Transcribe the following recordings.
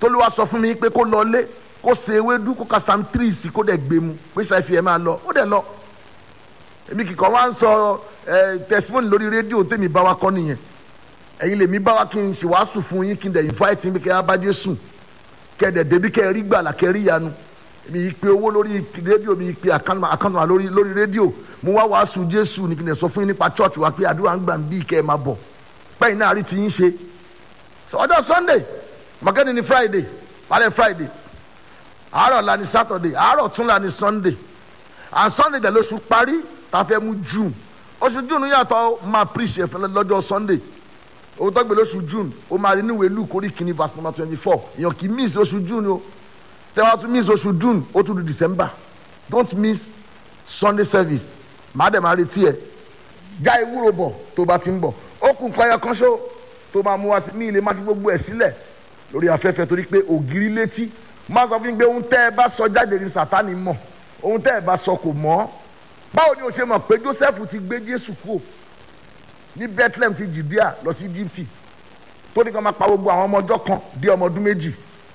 tolúwa sọ fún mi pé kó lọ lé kó se ewédú kó ka sam three sí kó dẹ̀ gbé mu pé ṣáìfì ẹ̀ máa lọ ó dẹ̀ lọ èmi kìkan wá ń sọ ẹ testimony lórí rédíò tèmi bá wa kọ́ nìyẹn ẹ̀yin lèmi bá wa kí n ṣe wàásù fún yín kí n dẹ̀ invite yín bí kẹ́ ẹ bá Jésù kẹ́ ẹ dẹ̀ débi kẹ́ ẹ rí gbàlà kẹ́ ẹ rí yanu mi ìpè owó lórí rédíò mi ìpè àkànnà lórí lórí rédíò mo wá wàásù Jésù ní kí n dẹ̀ sọ fún yín nípa church wa pé àdúrà ń gbà ń bí kẹ́ ẹ máa bọ̀ pẹ́yìn náà rí ti yín ṣe ọjọ́ Sunday mọ̀kẹ́ni ni Friday alẹ́ Friday àárọ̀ la ni Saturday àárọ̀ tún la ni Sunday and Sunday dẹ̀ lóṣù parí tá a fẹ́ mú June oṣù June yàtọ̀ máa preach ẹ̀fẹ̀ lọ́jọ́ Sunday owó tó gbé lóṣù June ó máa rí níwèé Luke orí kìíní verse number twenty four èèyàn kì í miss oṣù June o tẹ́wọ́n tún miss oṣù June ó tún di December don't miss Sunday service màá dẹ̀ máa retí ẹ̀ já ewúro bọ̀ tó bá ti ń bọ̀ ó kún kọ́yọ kan ṣó tó máa mú wa sí ní ilé má fi gbogbo ẹ̀ sílẹ̀ lórí afẹ́fẹ́ torí pé ògiri létí máa sọ fún mi pé ohun tẹ́ ẹ bá sọ jáde ní Sátánì mọ̀ ohun tẹ́ ẹ bá sọ kò mọ̀ báwo ni o ṣe mọ̀ pé Joseph ti gbé Jésù kúrò ní Bethlehem ti Judea lọ sí Egypt tó ní kí wọ́n máa pa gbogbo àwọn ọmọ ọjọ́ kan di ọmọ ọdún méjì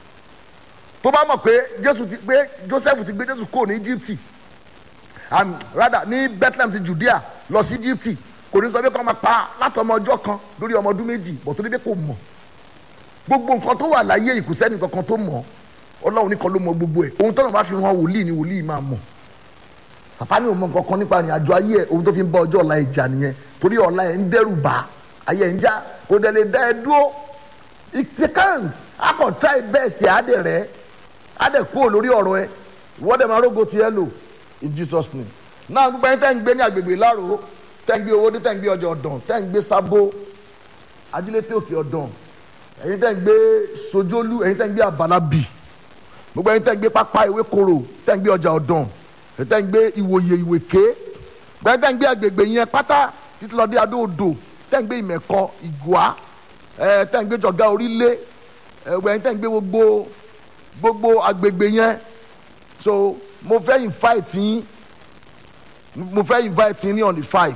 tó bá mọ̀ pé Jésù ti gbé Joseph ti gbé Jésù kúrò ní Egypt um, rather ní Bethlehem ti Judea lọ sí Egypt kò ní sọ pé kí wọ́n máa pa látọmọ ọjọ́ kan lórí ọmọ ọdún méjì bọ̀ tó ní pé kò mọ̀ gbogbo nǹkan tó wà láyé ìkùsẹ́ni kankan tó mọ̀ Ọlọ́run nìkan ló mọ̀ gbogbo ẹ̀ ohun tọ́nà bá fi hàn wòlíì ni wòlíì máa mọ̀ Sàtánì ò mọ̀ nǹkan kan nípa ìrìn àjò ayé ẹ̀ ohun tó fi ń bá ọjọ́ ọ̀la ìjà nìyẹn torí ọ̀la ẹ̀ ń dẹ́rù bá ayé ẹ̀ ń já kò dẹ̀ lè dá ẹ dúró it can't a kò try best ẹ̀ á dẹ̀ rẹ̀ á dẹ̀ kúrò lórí ọ̀rọ̀ ẹ̀ ìwọ́dẹ̀ máa rógo tiẹ̀ lò in Jesus name náà gbogbo ẹni tẹ́ ń gbé ní agbègbè Ìlárò tẹ́ ń gbé owó dé tẹ́ ń gbé ọjà ọ̀dàn tẹ́ ń gbé sábó ajílété òkè ọ̀dàn ẹ̀yin tẹ́ ń gbé sojolu ẹ̀yin tẹ́ ń gbé àbálábì gbogbo ẹ̀yin tẹ́ ń gbé pápá ìwé koro tẹ́ ń gbé ọjà ọ̀dàn ẹ̀yin tẹ́ ń gbé ìwòye ìwèké gbogbo ẹ̀yin tẹ́ ń gbé agbègbè yẹn pátá títí lọ dé adóodò tẹ́ ń gbé ìmẹ̀kọ ìgùá ẹ̀ tẹ́ ń gbé jọ̀gá orílẹ̀ gbogbo ẹ̀yin tẹ́ ń gbé gbogbo gbogbo agbègbè yẹn so mo fẹ́ invite yín mo fẹ́ invite yín ní on the five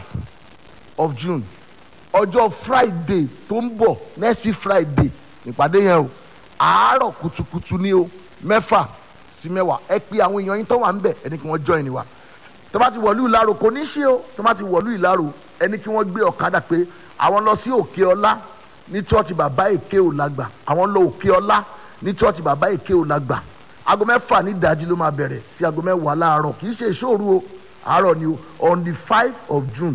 of June ọjọ́ Friday tó ń bọ̀ next week Friday ìpàdé yẹn o àárọ̀ kùtùkùtù ni o mẹ́fà sí mẹ́wàá ẹ pé àwọn èèyàn yín tó wà ń bẹ̀ ẹni kí wọ́n join wa tó bá ti wọ̀lú ìlàrò kò ní ṣe o tó bá ti wọ̀lú ìlàrò ẹni kí wọ́n gbé ọ̀kadà pé àwọn lọ sí òkè ọlá ní chọ́ọ̀chì bàbá èké ò lágbà àwọn lọ òkè ọlá ní chọ́ọ̀chì bàbá èké ò lágbà aago mẹ́fà ní ìdájí ló máa bẹ̀rẹ̀ sí aago mẹ́wàá láàárọ̀ kì í ṣe ìṣòro o àárọ̀ ni o on the five of June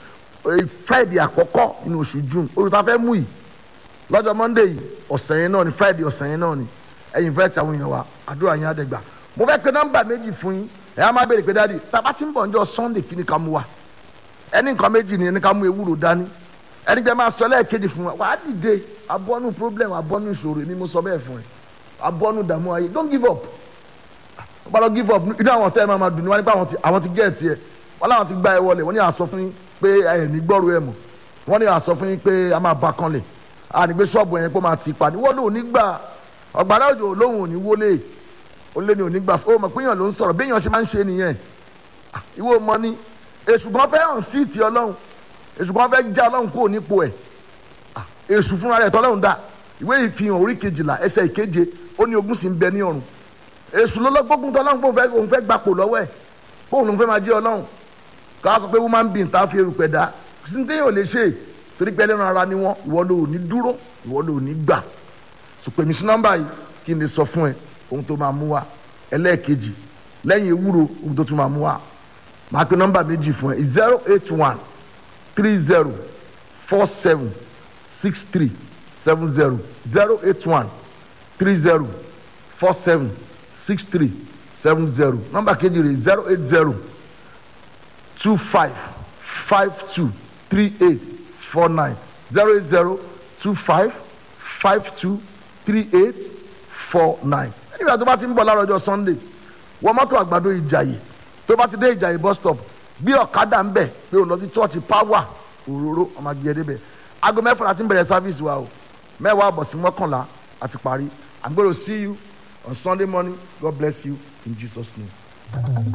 Friday àkọ́kọ́ nínú oṣù June olùtà fẹ́ mú yìí lọ́jọ́ Monday yìí ọ̀sẹ̀ yẹn náà ni Friday ọ̀sẹ̀ yẹn náà ni ẹ̀yin fẹ́ ti àwọn èèyàn wa àdúrà yẹn àdẹ́gbà mo fẹ́ pe nọ́mbà méjì fún yín ẹ̀ á máa béèrè pé dáàdi tàbá tí ń bọ̀ ọjọ́ Sunday kí ni ká mú wa ẹni nǹkan méjì ni ẹni ká mú ewúro dání ẹni jẹ́ máa sọ lẹ́ẹ̀kejì fún wa wàá dìde abọ́nú problem abọ́nú ìṣòro ni mo sọ bẹ́ẹ̀ fún ẹ abọ́nú dààmú ayé don't give up wọ́n bá lọ give up inú àwọn tẹ́ ẹ máa ma dùn ní wọ́n nípa àwọn ti gẹ̀ẹ́tì ẹ wọ́n láwọn ti gbá ẹ wọlé wọ́n ní àsọ fún yín pé ẹ ní gbọ́rọ̀ ẹ mọ̀ wọ́n ní àsọ fún yín pé a máa ba kan lẹ̀ a ní gbé ṣọ́ọ̀bù yẹn pé máa ti pa ní wọ́n lò ní gbà ọ̀gbàrá òjò lóhùn òní wọlé ó lé ní òní gbà ó mọ̀ pé èèyàn ló ń sọ̀rọ̀ bí èèyàn ṣe máa ń ṣe nìyẹn ìwọ mọ ni èṣù kan fẹ́ hàn sí ti ọlọ́run èṣù kan fẹ́ já ọlọ́run kúrò nípò ẹ̀ èṣù fúnra rẹ̀ tọ́lọ́run dá ìwé ìfihàn orí kejìlá ẹsẹ̀ ìkeje ó ní ogún sì ń bẹ ní ọ̀run èṣù ló lọ gbógun tọ́lọ́run pé òun fẹ́ gbapò lọ́wọ́ ẹ̀ pé òun fẹ́ máa jẹ́ ọlọ́run ká sọ pé woman being tá a fi erùpẹ̀ dá síntẹ́yìn ò lè ṣe torí pé ẹlẹ́ran ara ni wọ́n ìwọ ló ní dúró ìwọ ló ní gbà sùpè mí sí nọ́mbà yìí kí n lè sọ fún ẹ ohun tó máa mú wa ẹlẹ́ẹ̀kejì lẹ́yìn ewúro ohun tó tún máa mú wa máa pe nọ́mbà méjì fún ẹ zero eight one three zero four seven six three seven zero zero eight one three zero four seven six three seven zero nọ́mbà kejì rẹ̀ zero eight zero two five five two three eight four nine zero eight zero two five five two three eight four nine. nígbà tó bá ti ń bọ̀ láàárọ̀ ọjọ́ sunday wọ́n mọ́tò àgbàdo ìjàyè tó bá ti dé ìjàyè bus stop bí ọ̀kadà ń bẹ̀ pé òun lọ sí church power òróró ọmọ agbègbè débẹ̀ aago mẹ́fà láti ń bẹ̀rẹ̀ service wa o mẹ́wàá àbọ̀ sí mọ́kànlá àti parí I'm going to see you on Sunday morning God bless you in Jesus name.